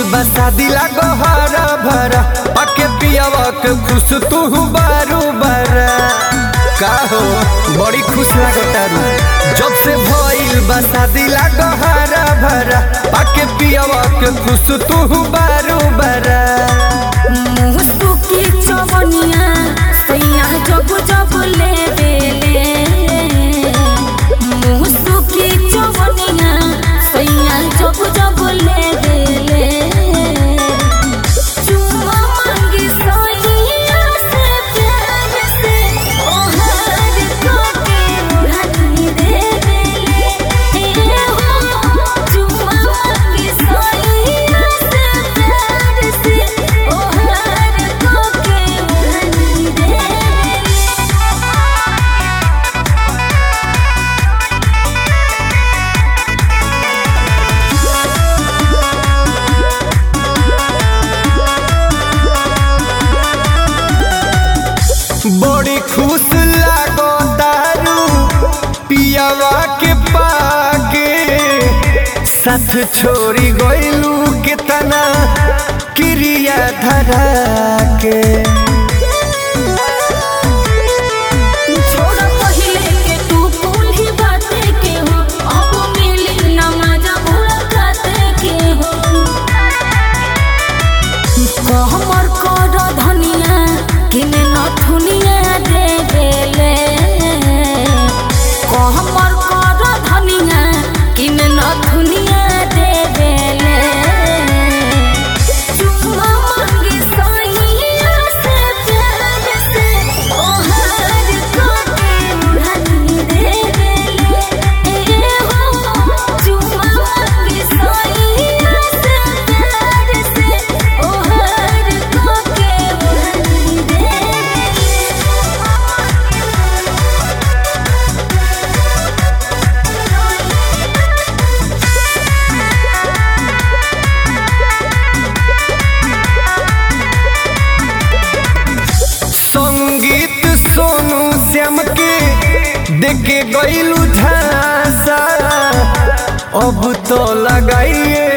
बा शादी लागो हरा भरा पके पियावा के खुश तू बारू बरा का हो बड़ी खुश लागो तारू जब से भइल बा शादी लागो हरा भरा पके पियावा के खुश तू बारू बरा मुसुकी चवनिया सैया जब जब ले बेले मुसुकी चवनिया सैया जब जब ले बेले चुम्मा मांगी सैया से प्यार से ओहर कोके उड़ानी दे बेले ए हो चुम्मा मांगी सैया से प्यार से ओहर कोके उड़ानी दे बेले बड़ी खुश लागो तारू पियावा के पाके साथ छोड़ी गइलू कितना क्रिया धरा के छोड़ पहिले के तू कुल्ही बाते के हो अब मिली न मजा मुलाकाते के हो कहमर कर धनिया किने नथुनिया दे बेले कहमर कर धनिया किने नथुनिया दे बेले चुम्मा मांगी सैया से प्यार से ओहर कोके उड़ानी दे बेले ए हो चुम्मा मांगी सैया से प्यार से ओहर कोके उड़ानी दे संगीत सोनू श्याम के देके गइलू झांसा अब तो लगाइए